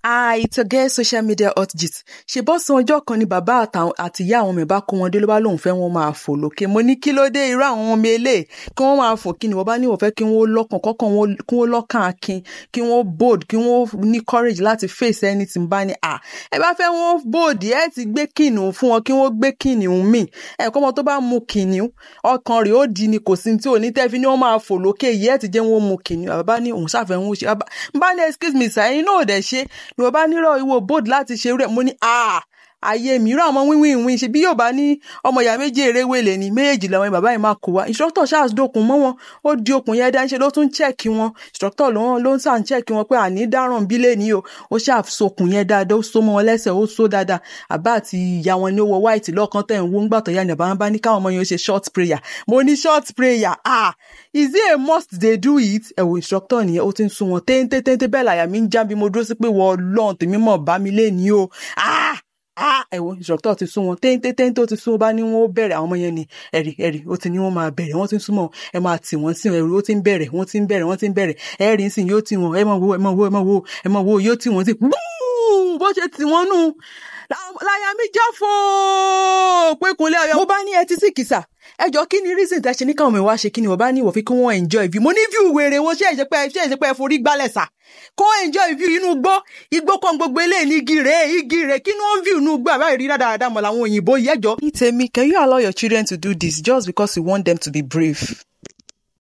Ah, it's a girl social media hot gist. ṣe bọ́ san ọjọ́ kan ni bàbá àtàwọn àti ìyá àwọn ọmọ ẹ̀ bá kó wọn dé ló bá lóun fẹ́ wọn máa fò lókè mo ní kí ló dé irú àwọn ọmọ eléyìí kí wọ́n máa fò kí ni wọ́n bá ní wọ́n fẹ́ kí wọ́n lọ́kàn kọ́kàn wọn kí wọ́n lọ́kàn akin kí wọ́n bold kí wọ́n ní courage láti face anything bá ní à ẹ bá fẹ́ wọ́n bold ẹ ti gbé kìnìún fún wọn kí wọ́n gbé kìnìún mì ẹ kọ́ ọmọ tó bá mu kìnìún ọkàn rẹ̀ ó di ni kò sí tí ò ní tẹ́fi ní wọ́n máa fò lókè yìí ẹ ti jẹ́ wọ́n mu kìnìún bàbá ní òun ṣàfẹ́ wọn ṣe bá ní excuse me sir ẹ̀yin náà ò dẹ̀ ṣe ni wọ́n bá nírọ̀ ìwọ bold láti ṣe rẹ̀ mo ní ah ayé mìíràn ọmọ wíwìn ìwìn ṣe bí yóò bá ní ọmọ ìyá méjì eré wèlé ní méjèèjì làwọn bàbá yìí máa kó wa instructor charles dókun mọ́ wọn ó di okùn yẹn dáńṣe ló tún chẹ́ẹ̀kì wọn instructor ló ló ń sàn chẹ́ẹ̀kì wọn pé àní dáràn bílẹ̀ ní o ó ṣàfisokùn yẹn dáadáa ó so mọ́ wọn lẹ́sẹ̀ ó so dáadáa àbá àti ìyá wọn ní ó wọ white lọ́ọ̀kan tẹ̀ ń wó ń gbàtọ̀ ya ní àbá wọn bá ní káwọn ọmọ yẹn ó ṣe short prayer mo ní short prayer ah is it a must they do it ẹ̀wò instructor nìyẹn ó ti ń sun wọn téńté téńté bẹ́ẹ̀ làyà mi ń já bí mo dúró sí pé wọ́n lọ́n tèmi mọ̀ bá mi lé ní o ah ah ẹ̀wọ̀n instructor ti sún wọn téńté téńté ó ti sún wọn bá ní wọn ó bẹ̀rẹ̀ àwọn ọmọ yẹn ni ẹ̀rì ẹ̀rì ó ti ní wọn máa bẹ̀rẹ̀ wọ́n ti ń súnmọ́ ẹ máa tì wọ́n sí ẹ̀rù ó ti ń bẹ̀rẹ̀ wọ́n ti ń bẹ̀rẹ̀ wọ́n ti ń bẹ̀rẹ̀ ẹ̀rì ń sìn yóò tì wọ́n ẹ máa wo ẹ máa wo ẹ máa wo ẹ máa wo yóò tì wọ́n sí gbúù bó ṣe tì wọ́n nù láyà mi já fò pé kúnlẹ̀ ọ̀yọ́. mo bá ní ẹtí sí kìsà ẹjọ́ kí ni reason tẹ́ ṣe ní káwọn mi wá ṣe kí ni wọ́n bá ní ìwọ̀fí kí wọ́n enjoy view mo ní view wèrè wọn ṣé ìṣepẹ́ ṣé ìṣepẹ́ forí gbálẹ̀ sà kó enjoy view inú gbó igbó kan gbogbo eléyìí ní igi rèé igi rèé kí ni wọ́n view inú gbó àbáyé rí dáadáa mọ̀ làwọn òyìnbó yẹjọ́. ní tèmi can you allow your children to do this just because you want them to be brave.